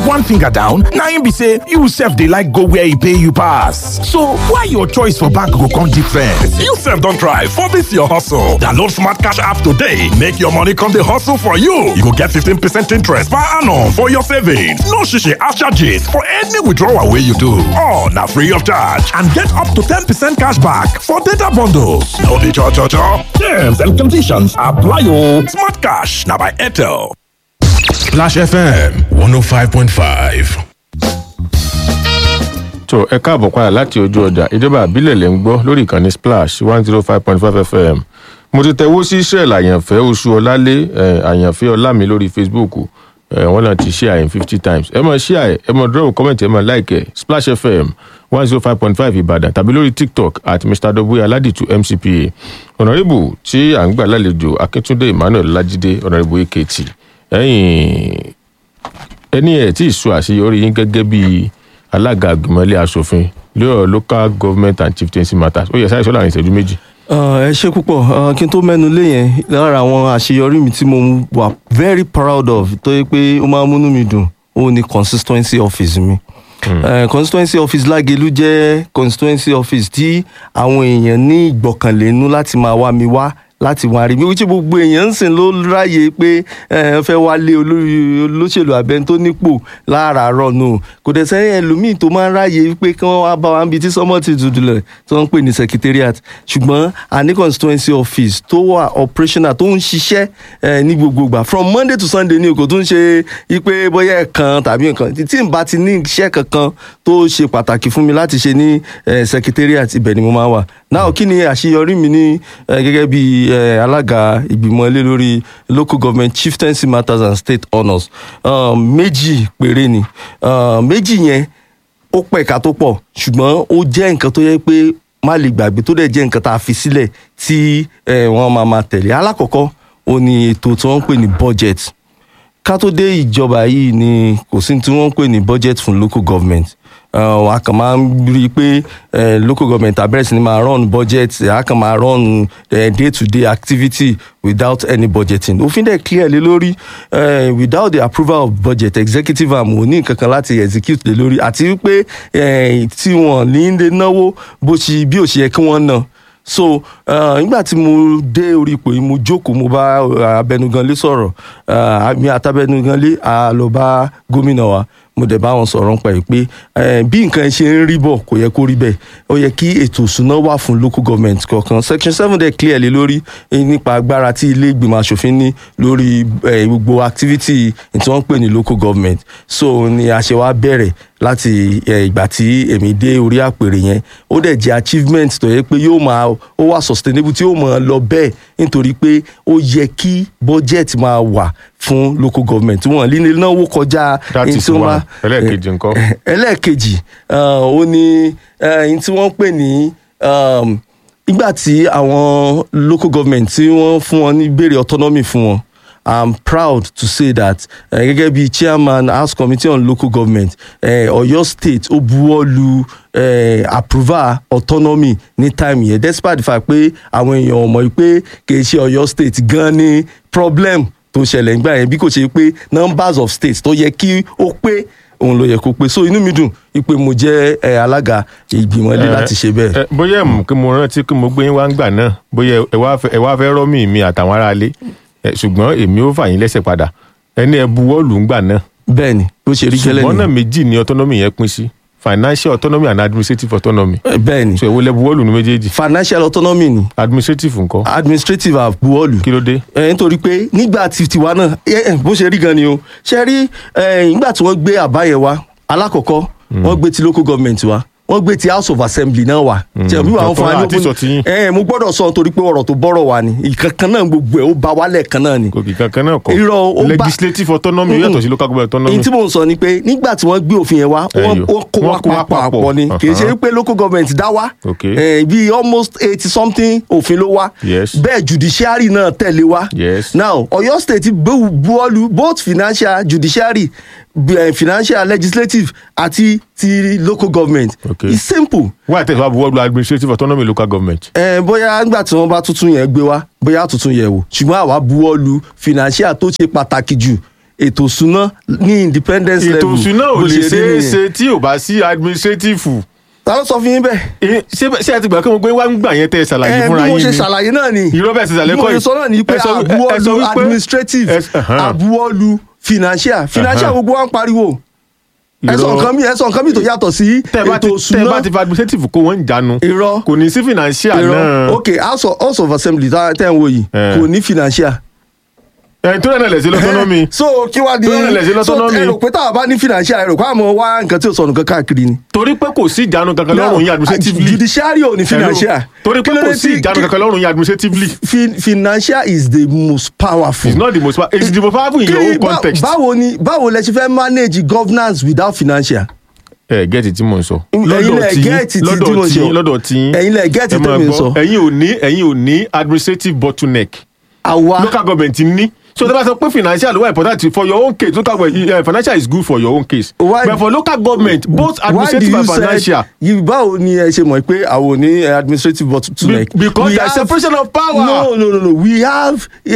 one finger down na im be say you sef dey like go where e pay you pass so why your choice for bank go come different. You sef don try for this your hustle. Download Smart Cash app today make your money come dey hustle for you. You go get 15% interest per annum for your savings. No shishi ash charges for any withdrawal wey you do. All na free of charge and get up to 10% cash back for data bundles. No be cho cho cho. Terms and conditions apply o. Smart Cash na by Airtel. Splash FM 105.5. tó ẹ káàbọ̀ padà láti ojú ọjà ìjọba àbílẹ̀ lẹ́ ń gbọ́ lórí ìkànnì splash one zero five point five fm mo ti tẹ̀wó sí israel àyànfẹ́ oṣù ọlálé ẹ̀, àyànfẹ́ ọlámi lórí facebook ẹ̀, wọ́n náà ti share in fifty times ẹ mọ̀ share ẹ mọ̀ drop comment ẹ mọ̀ like ẹ splash fm one zero five point five ìbàdàn tàbí lórí tiktok at mr w aladitu mcpa ọ̀nàrẹ́bù tí à ń gbà lálejò akíntúndé emmanuel lajide ọ̀nàrẹ́bù akt ẹ̀yìn ẹni ẹ̀ tí ì sọ àṣeyọrí yín gẹ́gẹ́ bí alága àgbìmọ̀lé asòfin lórí local government and chieftaincy matters ó yẹ sáré sọ́lá ní ìṣẹ́jú méjì. ẹ ṣe púpọ̀ uh, kí n tó mẹ́nu lé yẹn lára àwọn àṣeyọrí mi tí mo wà very proud of tó yẹ pé ó máa ń múnú mi dùn ó ní consistency office mi. Uh, constituency office lágelu jẹ́ constituency office tí àwọn èèyàn ní ìgbọ̀kànlé nú láti máa wá mi wá láti wá rí mi wíṣẹ́ gbogbo èèyàn ń sìn ló ráyè pé ẹ fẹ́ wálé olórí olóṣèlú abẹ́ni tó nípò láàárọ̀ nù kò dẹ̀ sẹ́yìn ẹlòmíì tó máa ń ráyè pé kí wọ́n wá bá wa níbi tí sọ́mọ́ ti dùdú lẹ̀ tí wọ́n ń pè ní secretariat ṣùgbọ́n a ní constituency office tó wà operational tó ń ṣiṣẹ́ ẹ, ní gbogbo ìgbà from monday to sunday ni kò tún ṣe ipe bóyá ẹ̀kan tàbí nǹkan tí n bá ti ní iṣẹ́ kankan tó ṣe pàtàkì fún mi láti ṣe ní ẹ, secretariat ibẹ̀ ni mo máa wà náà kí ni àṣeyọrí mi ní ẹ, gẹ́gẹ́ bí ẹ, alága ìgbìmọ̀ ilé lórí local government chieftaincy matters and state honours um, méjì péré ni um, méjì yẹn ó pẹ̀ka tó pọ̀ ṣùgbọ́n ó jẹ́ nǹkan tó yẹ pé má lè gbàgbé tó dẹ̀ jẹ́ nǹkan tá a fi sílẹ̀ tí ẹ, wọ́n máa máa tẹ̀lé alákọ̀ọ́kọ́ ó ní ètò tí wọ́n ń pè ní budget ká tó dé ìjọba yìí ni kò sí tí wọ́n ń pè ní budget fún local government uh, a kàn máa ń rí i pé uh, local government abẹ́rẹ́ sí ni máa run budget a kàn máa run uh, day to day activity without any budgeting òfin dẹ̀ clear lé lórí uh, without the approval of budget executive arm ò ní nǹkan kan láti execute lé lórí àti wípé uh, tí wọ́n ní lè náwó bó ṣe bí ò ṣe yẹ kí wọ́n ná so uh, nígbà tí mo dé orí ipò yìí mo jókòó mo bá uh, abẹnuganlé sọ̀rọ̀ uh, mi àtàbẹnuganlé a lọ bá gómìnà wa mo dẹ̀ bá wọn sọ̀rọ̀ nípa ẹ̀ pé eh, bí nǹkan ṣe ń rí bọ̀ kò yẹ kó rí bẹ́ẹ̀ ó yẹ kí ètò ìṣúná wà fún local government kọ̀ọ̀kan section seven dẹ̀ clear lé lórí eh, nípa agbára tí ilé ìgbìmọ̀ asòfin ní lórí eh, gbogbo activity tí wọ́n ń pè ní local government so ni a ṣe wá bẹ̀rẹ̀ láti eh, ìgbà tí èmi dé orí àpèrè yẹn ó dẹ̀ jẹ́ achievement tó yẹ pé yóò máa ó wà sustainable tí yóò máa lọ bẹ́ẹ̀ nítorí pé ó yẹ kí budget máa wà fún local government wọn líle náwó kọjá That ẹni is tí wọ́n one. bá- Ẹlẹ́ẹ̀kejì ńkọ́? Eh, ẹlẹ́ẹ̀kejì ah, ó ní ẹni tí wọ́n pè ní um, nígbà tí àwọn local government tí wọ́n fún wọn ní béèrè autonomy fún wọn i'm proud to say that uh, gẹ́gẹ́ bí chairman house committee on local government uh, Ọ̀yọ́ state ó buwọ́ lu uh, approval autonomy ní time yẹn despite the fact pé àwọn èèyàn mọ̀ pé kì í ṣe Ọ̀yọ́ state gan ni problem tó ṣẹlẹ̀ nígbà yẹn bí kò ṣe pé numbers of states tó yẹ kí ó pé òun ló yẹ kó pé so inú mi dùn pé mo jẹ́ ẹ, alága ìgbìmọ̀ ilé láti ṣe bẹ́ẹ̀. ẹ, bóyá ẹ mú kí mo rántí kí mo gbé yín wá ń gbà náà bóyá ẹ wá fẹ́- ẹ wá fẹ́ rọ́mì mi àtàwọn aráalé ẹ, ṣùgbọ́n èmi ó fà yín lẹ́sẹ̀ padà ẹni ẹ buwọ́lù ń gbà náà bẹ́ẹ̀ ni bó ṣe rí gẹ́lẹ́ ṣùgbọ́n náà ni méjì ni autonomy yẹn pín sí financial autonomy and administrative autonomy bẹ́ẹ̀ ni so èwo lẹ buwọ́lù ní méjèèjì financial autonomy ni administrative ńkọ́ administrative àbuwọ́lù kí ló dé ẹ nítorí pé nígbà tí tiwa náà ẹ, ẹ, bó ṣe rí gan ni o ṣe rí ẹ, nígbà tí wọ́n gbé àbá yẹn wá alákọ̀ọ́kọ́ wọ́n gbé ti local government wá wọ́n gbé ti house of assembly náà wá. ṣe bí wàá fún wa ní àti sọ tiyín. ẹ mo gbọ́dọ̀ sọ nítorí pé ọ̀rọ̀ tó bọ́rọ̀ wà ní ìkankan náà gbogbo ẹ̀ ó ba wálẹ̀ kan náà ni. kò kì kankan náà kọ Irọ́, ó bá- legislative autonomy Mm-mm. yàtọ̀ sí local government autonomy èyí tí mò ń sọ ni pé nígbà tí wọ́n gbé òfin yẹn wá wọ́n Ẹyọ. wọ́n kó Wọ́n wá kó wá papọ̀ papọ̀. ni kì í ṣe Uh-huh. pé local government dá wá Okay. Eh, bí almost eighty something òfin ló wá Yes. bẹ́ẹ̀ judiciary náà tẹ̀lé wá Yes. now Ọ̀yọ́ state bu- buwọ́lu both financial judiciary b- eh, financial legislative àti ti local government Okay. it's simple why tẹ̀sán wà buwọ́lù administrative autonomy local government ẹ bóyá nígbà tí wọ́n bá tuntun yẹn gbé wá bóyá tuntun yẹn wò ṣùgbọ́n àwa buwọ́ lu financial tó ṣe pàtàkì jù ètò ìṣúná ní independence level ètò ìṣúná ò bó lè rí ṣeé nìyẹn. ṣe tí ò bá sí administrative ta ló sọ fún yín bẹ́ẹ̀. Eh, ṣé ṣé ẹ ti gbà kí mo gbé wá ń gbà yẹn tẹ́ ẹ ṣàlàyé ẹ fúnra bí mo yín ṣe ni ṣàlàyé náà ni Irọ́ bẹ́ẹ̀ ṣe ṣàlàyé bí mo kọ́ ṣe yìí. sọ náà ni pé Ẹ sọ wí- ẹ- ẹ sọ àbúwọ́lu wípé- administrative ẹ- ẹ̀hán. àbúwọ́lu financial financial Ẹ̀hán. gbogbo wa ń pariwo ẹ sọ Irọ́. nǹkan mi ẹ sọ nǹkan mi tó yàtọ̀ sí tẹ́ ẹ bá ti ètò tẹ́ ẹ bá ìṣúná ti fa administrative kó wọ́n ń jánu irọ́ kò ní sí financial irọ́ náà ok house of, house of assembly tá tẹ́ ń wo yìí Eh. kò ní financial. ẹ̀ tó rẹ̀ náà lẹ̀ sí lọ́tọ́nọ́mì so kí wàá di Tó rẹ̀ lẹ̀ sí so autonomy. ẹ rò pé táwa bá ní financial ẹ rò pé àmọ́ wá nǹkan tí ò sọnù kan káàkiri ni. torí pé kò sí ìjánu kankan lọ́rùn yín administratively judiciary ò ní financial. Hello. torí pé Kí ló kò dé sí tí- ìjánu kankan lọ́rùn yín administratively Fin- financial is the most powerful. it's not the most powerful it's the most powerful in your Kí- own bá- context. báwo ni báwo lẹ ṣe fẹ́ manage governance without financial. ẹ gẹ́ẹ̀tì tí mò ń sọ. Ẹ̀yin lẹ gẹ́ẹ̀tì tí- tí mo lọ́dọ̀ tí sọ. lọ́dọ̀ tí Ẹ̀yin lẹ gẹ́ẹ̀tì ẹ máa tẹ́mi ń gbọ́, sọ. ẹ̀yin ò ní ẹ̀yin ò ní administrative bottleneck àwa local government ní so tẹ́ bá sọ pé financial ló wà important for your own case local government uh, financial is good for your own case Why- but for local government both why do administrative you and say financial you báwo ni ẹ ṣe mọ̀ pé àwọn ò ní eh, administrative bottleneck. Be- because We there is have- separation of power. no no no no we have a,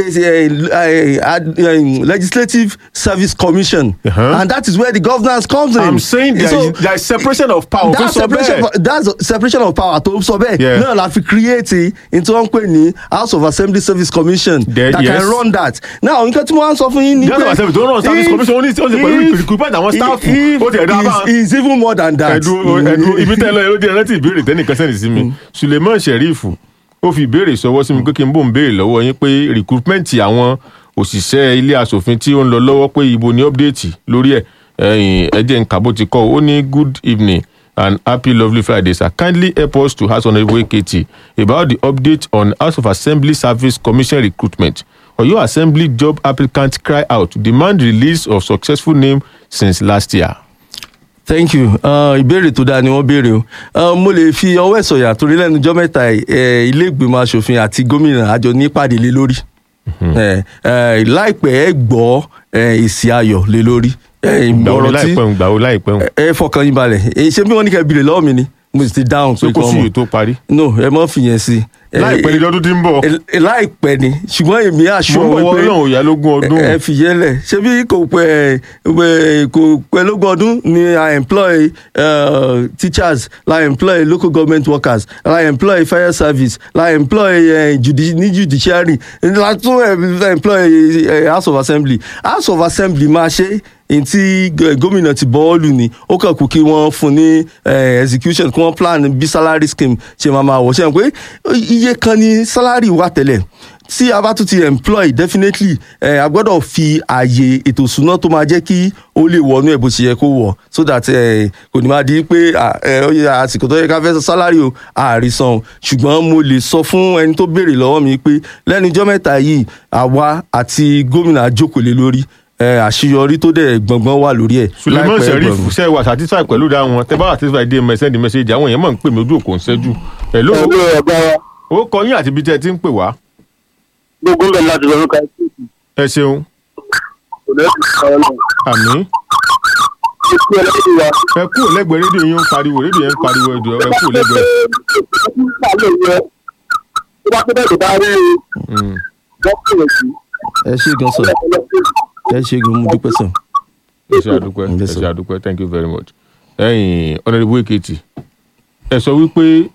a, a, a, legislative service commission Uh-huh. and that is where the governance comes in. i'm saying there So, is there is separation of power that fún sọ separation bẹ́ẹ̀ of- that's separation of power tó sọ bẹ́ẹ̀ Yeah. náà la fi create into wọn pè ní house of assembly service commission There- that yes. can run that now nǹkan tí mo wá ń sọ fún yín ni the house of assembly tó ń run service if- commission ó ní ó ní pẹ̀lú if- recruitment àwọn staff if ó ti ẹ̀dá bá is is even more than that. ẹ̀dùn ẹ̀dùn ibi tẹ́ ẹ lọ yẹn ló dé rántí ìbéèrè tẹ́nìkan sẹ́ni sí mi suleiman sheriff ó fi ìbéèrè sọwọ́ sí mi pé kí n bò ń béèrè lọ́wọ́ yín pé recruitment àwọn òṣìṣẹ́ ilé asòfin tí ó ń lọ lọ́wọ́ pé ibo ni update lórí ẹ̀ ẹ̀yìn ẹ̀jẹ̀ ń kàbó ti kọ́ ó ní good evening and happy lovely friday sir kindly help us to ask honourable ekiti about the update on house of assembly service commission recruitment oyo assembly job applicants cry out to demand release of successful name since last year. thank you uh, ìbéèrè tó dáa ni wọ́n béèrè o uh, mo lè fi ọwọ́ ẹ̀ sọ̀yà torí lẹ́nu ọjọ́ mẹ́ta yìí, eh, ilé ìgbìmọ̀ asòfin àti gómìnà àjọ ní ìpàdé lé lórí Eh, eh, láìpẹ́ ẹ gbọ́ eh, èsì ayọ̀ lé lórí Eh, gbàwó ọ̀rọ̀ tí láìpẹ́ ń gbàwó láìpẹ́ ń ẹ fọkàn yín balẹ̀ Eh, ṣé bí wọ́n ní kẹ́ bìrè lọ́wọ́ mi ni mo sì ti dáhùn pé pé kò kọ́ sí mọ̀ èyí tó parí. no ẹ mọ́ fìyẹn sí Eh, láìpẹ́ ní lọ́dún tí ń bọ̀ eh, láìpẹ́ ni ṣùgbọ́n èmi àṣọ mo ń bọ̀ wọ́n náà ò yá lógún ọdún. ẹ fi yẹn lẹ ṣebí kò pẹ́ ẹ kò pẹ́ lógún ọdún ni i employ uh, teachers la employ local government workers la employ fire service la employ uh, judi ní judiciary la tún eh, employ uh, house of assembly house of assembly máa ṣe ntí gómìnà ti bọ́ọ̀lù ni ó kàn kú kí wọ́n fún ní eh, execution kí wọ́n plan bí salary scheme ṣe máa máa wọ̀ ṣe pé iye kan ni salary wà tẹ́lẹ̀ tí a bá tún ti employ definitely eh, a gbọ́dọ̀ fi ààyè ètò ìṣúná tó máa jẹ́ kí ó lè wọnú ẹ̀ bó ṣe yẹ kó wọ̀ so that eh, kò ní máa di pé ah, eh, ó yẹ àsìkò tó yẹ ká fẹ́ san salary o àrísàn ṣùgbọ́n mo lè sọ fún ẹni tó béèrè lọ́wọ́ mi pé lẹ́nu ijọ́ mẹ́ta yìí àwa àti gómìnà àjókòó lé lórí eh, àṣeyọrí tó dẹ̀ gbọ̀ngbọ̀n wà lórí ẹ̀ suleiman láìpẹ́ sheriff gbọ̀ngbọ̀n. ṣe wà satisfied pẹ̀lú ìdá wọn tẹ bá wà satisfied dé mẹ send message àwọn èèyàn mọ̀ ń pè mí ojú òkò ń ṣẹ́jú. hello ẹ̀lú ọ̀gá wa ó kọ yín àti ibi tẹ́ ẹ ti ń pè wá. gbogbo bẹ̀ láti lọ́dún ká ẹ̀kú ẹ ṣeun kò lẹ́sìn ìṣòro náà. àmì ikú ẹlẹ́dùn wa. ẹ kú lẹ́gbẹ̀ẹ́ rédíò yín ń pariwo rédíò yẹn ń pariwo ẹ jọ̀ọ́, ẹ kú lẹ́gbẹ̀ẹ́. nígbà lè yẹ tó bá tó bẹ̀rẹ̀ bá rí Mm. dọ́kítà sí ẹ ṣe gan sọ ẹ ṣe gan mo dúpẹ́ sọ. ẹ ṣe àdúpẹ́ ẹ Yes, ṣe sir. àdúpẹ́ thank you very much. ẹ̀yin honourable ekiti ẹ sọ wípé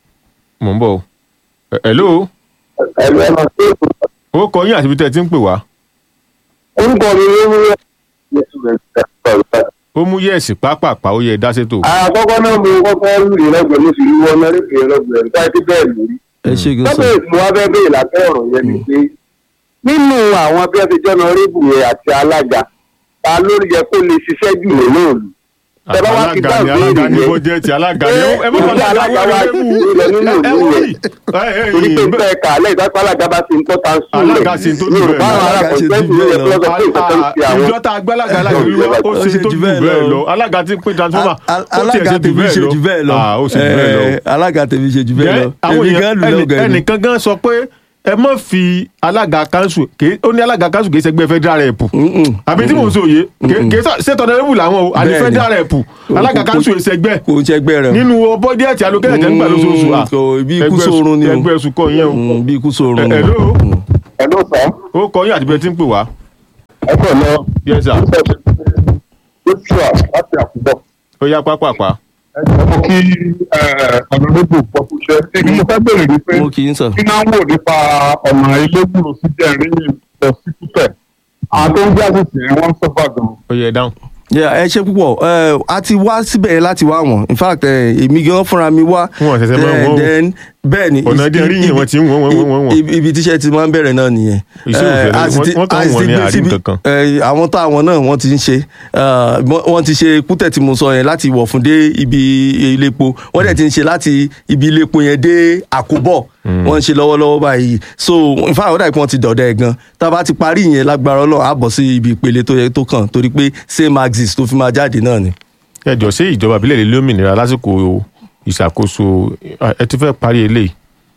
mò ń bọ̀ o. Ẹ- hello ẹ̀rọ ẹ̀rọ sí èkó. ó kọ yín àti ibi tẹ́ ẹ ti ń pè wá. orúkọ mi ló ń rí yẹsù rẹ̀ sọ̀rọ̀. ó mú yẹ̀sì pápápá ó yẹ dá sétò. àkọ́kọ́ náà mo kọ́kọ́ rí ìrẹ́gbẹ̀ẹ́ mo sì rí wọn náà rí ìrẹ́gbẹ̀ẹ́ nípa ẹtí bẹ́ẹ̀ lórí. ẹ ṣe gan sọ. lọ́bẹ̀ mo wá fẹ́ bèèrè lábẹ́ ọ̀rọ̀ yẹn ni pé nínú àwọn bí wọ́n ti jọ́nà rébù yẹn àti alága ta ló yẹ kó lè ṣiṣẹ́ jù nínú òòlù. Tẹ bá wá ti alága ni dáhùn alága béèrè ní yẹn. bọ́jẹ́tì alága ni ẹ ẹ má Ṣé bàa alága alága wa wa ti ilẹ̀ nínú ẹ ìlú wọ́n yẹn? rí ẹ ẹ torí pé yìí bẹ́ẹ̀ kà á lẹ́yìn tó alága bá ti ń tọ́ ta ń sùn Alága ṣe tó jù bẹ́ẹ̀ lọ. Alága ṣe tó jù bẹ́ẹ̀ lọ. ìjọ tá a gbé alága alága yìí wá ó ṣe tó jù bẹ́ẹ̀ lọ alága tí ń pín transformer Al- ó tiẹ̀ alága ṣe jù tèmi ṣe jù bẹ́ẹ̀ lọ Ah, ó ṣe jù bẹ́ẹ̀ lọ. Eh, alága tèmi ṣe jù bẹ́ẹ̀ lọ Jẹ́ àwọn èmi gan lù èèyàn lọ́gọ̀ ẹnì- ẹni. ẹnìkan gan sọ pé ẹ má fi alága kanṣu ó ní alága kanṣu kì í ṣẹgbẹ́ federal rep àbí tí mò ń sọ òye kì í ṣe tọ́nà làwọn o àní Bẹ́ẹ̀ni. federal rep alága kanṣu ìṣẹgbẹ́ kò ń ṣẹgbẹ́ rẹ. nínú bọ́díẹ̀tì alókẹ́lẹ̀ tẹ́ ń gbà lóṣooṣù à, kò bí ikú ẹgbẹ́ sórun ni o. ẹgbẹ́ sùkọ́ yẹn o Mm, bí ikú sórun Ẹ- ni. hello? ẹ̀ló sọ ó kọ yín àti bẹ́ẹ̀ tí ń pè wá ẹ kọ̀ lọ. Yes, sir. joshua láti àkùbọ̀. ó yá pápápá. ẹ jẹ́ mo kí ọ̀nàdébò pọ̀kúṣẹ́. èmi mo fẹ́ bèrè ní pé mo kì í sọ. kí náà wò nípa ọ̀nà ilé-gbùrù sí jẹ́rìí lọ sí kútẹ̀. àwọn tó ń gbé àṣìṣe yẹn wọ́n ń sọ́fà gan-an. ó yẹ dáhùn. Yeah, ẹ ṣe púpọ̀ ẹ a ti wá síbẹ̀ yẹn láti wá wọn in fact ẹ, èmi gan fúnra mi wá. Wọn ò ṣẹ̀ṣẹ̀ máa Then- wọ́n o. then bẹ́ẹ̀ ni Ọ̀nà díẹ̀ rí yẹn wọ́n ti ń wọ́n, wọ́n, wọ́n, wọ́n. ibi- ibi tíṣẹ́ ti máa ń bẹ̀rẹ̀ náà nìyẹn. Iṣẹ́ Ẹ, òfin a sì wọ́n- ti- wọ́n kàn a sì wọ́n ti ní gbé àárín síbi- kankan. ẹ, àwọn táwọn náà wọ́n ti ń ṣe ẹ, wọ́n wọ́n ti ṣe kútẹ̀ tí mo sọ yẹn láti wọ̀ fún dé ibi iléepo wọ́n dẹ̀ ti ń ṣe láti ibi iléepo yẹn dé àkóbọ̀ wọ́n ń ṣe lọ́wọ́lọ́wọ́ báyìí so in fact ó dà pé wọ́n ti dọ̀dọ̀ ẹ̀ gan tá a bá ti parí ìyẹn lágbára Ọlọ́run á bọ̀ sí ibi ìpele tó yẹ tó kàn torí pé same axis tó fi máa jáde náà ni. ẹ jọ ṣé ìjọba ìbílẹ̀ lè lómìnira lásìkò ìṣàkóso ẹ ti fẹ́ parí eléyìí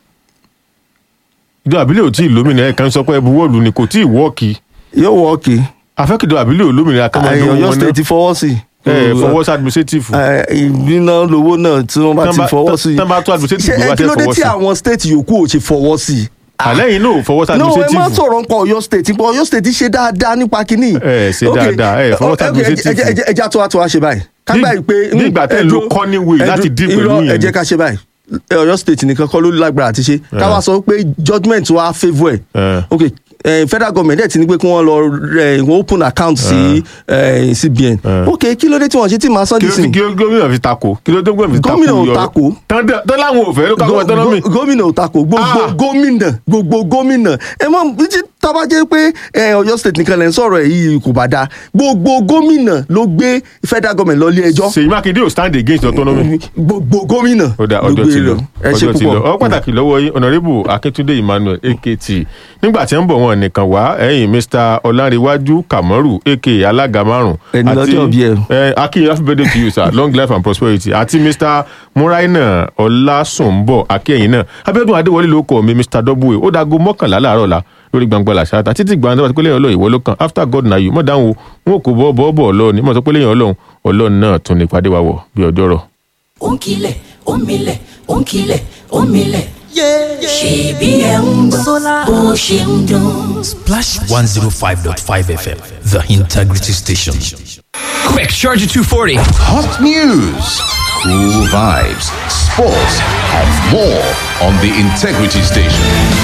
ìjọba ìbílẹ̀ ò tí ì lómìnira ẹ̀ kan sọ pé ẹbú wọ́ọ̀lù ni kò tí ì wọ́ọ̀kì yóò wọ́ọ̀kì afẹ́kìjọba ìbílẹ̀ ò lómìnira kan máa dánwó Ọ̀yọ́ wọn state ti fọwọ́ sí. ẹ fọwọ́ sí administrative Ẹ, ìgbìnà lówó náà tí wọ́n bá Tán ti bá- fọwọ́ sí. tán bá tó administrative Ṣé, ló wá ẹ, kí tẹ́ ló dé fọwọ́ tí sí? àwọn state yòókù ò ṣe fọwọ́ sí. àlẹ́yìn náà ò fọwọ́ sí no ẹ má administrative sọ̀rọ̀ nípa Ọ̀yọ́ state nípa Ọ̀yọ́ state ṣe dáadáa nípa kínní. Ẹ ṣe Ok, dáadáa, ẹ fọwọ́ sí ok, ẹ- administrative. ẹ- ẹ- ẹ- ẹja tó wá tó wá ṣe báyìí. kágbá yìí pé Bí- bí ìgbà tẹ́ ẹ lo cunning way láti deal pẹ̀lú irọ́, yẹn ẹ jẹ́ ni. ká ṣe báyìí Ẹ, Ọ̀yọ́ state nìkan kọ́ ló lágbára àti ṣe ká wá sọ pé judgement wa favour ẹ̀ Ẹ. ok eh, federal government dẹ̀ ti ní pé kí wọ́n lọ eh, wọ́n open account sí eh, CBN ok kí ló dé tí wọ́n ṣe tí màá sọ kí ló dísìn kí ló gómìnà fi tako kí ló dé gómìnà fi tako Gómìnà ò yọ- tako. tán dẹ- tán láwọn ò fẹ́ ló káwọn autonomy Go- gómìnà ò takò gbogbo Ah. gómìnà gbogbo gómìnà ẹ mọ tí tábà jẹ́ pé ẹ, Ọ̀yọ́ state nìkan lẹ ń sọ̀rọ̀ ẹ yìí kò bá dáa gbogbo gómìnà ló gbé federal government lọ ilé ẹjọ́ Ṣèyí Mákindé ò stand against autonomy. gbogbo gómìnà ó dá ló ọjọ́ gbé ti lọ lọ ẹ ṣe ọjọ́ ti lọ ọ púpọ̀ pàtàkì lọ́wọ́ yín ọ̀nàrẹ́bù akíntúndé emmanuel akt nígbà tí ń bọ̀ wọn nìkan wá ẹ̀yìn mr ọlárẹ̀wájú kàmọ́rù aka alága márùn Ẹni lọ́jọ́ bí ẹ. ẹ akin happy birthday to you sir long life and prosperity àti mr muraina ọlásùnbọ̀ akẹ́yìn náà abíọ́dún adéwọlé ló kọ́ mi mr w ó dago mọ́kànlá láàárọ̀ la lórí gbangba làṣáta títí gbàǹdà wàtí pé lẹ́yìn ọlọ́run ìwọ ló kàn after god na you mọ̀ dáhùn o wọn kò bọ́ bọ́ bọ́ ọlọ́run ní mọ̀ sọ pé lẹ́yìn ọlọ́run ọlọ́run náà tún ní ìpàdé wa wọ̀ bí ọjọ́ rọ̀. ó ń kilẹ̀ ó ń milẹ̀ ó ń kilẹ̀ ó ń milẹ̀. ṣèbí ẹ̀ ń gbọ́ bó ṣe ń dún. Splash 105.5 FM, the integrity station. Quick, charge at 240. Hot news, cool vibes, sports, and more on the Integrity Station.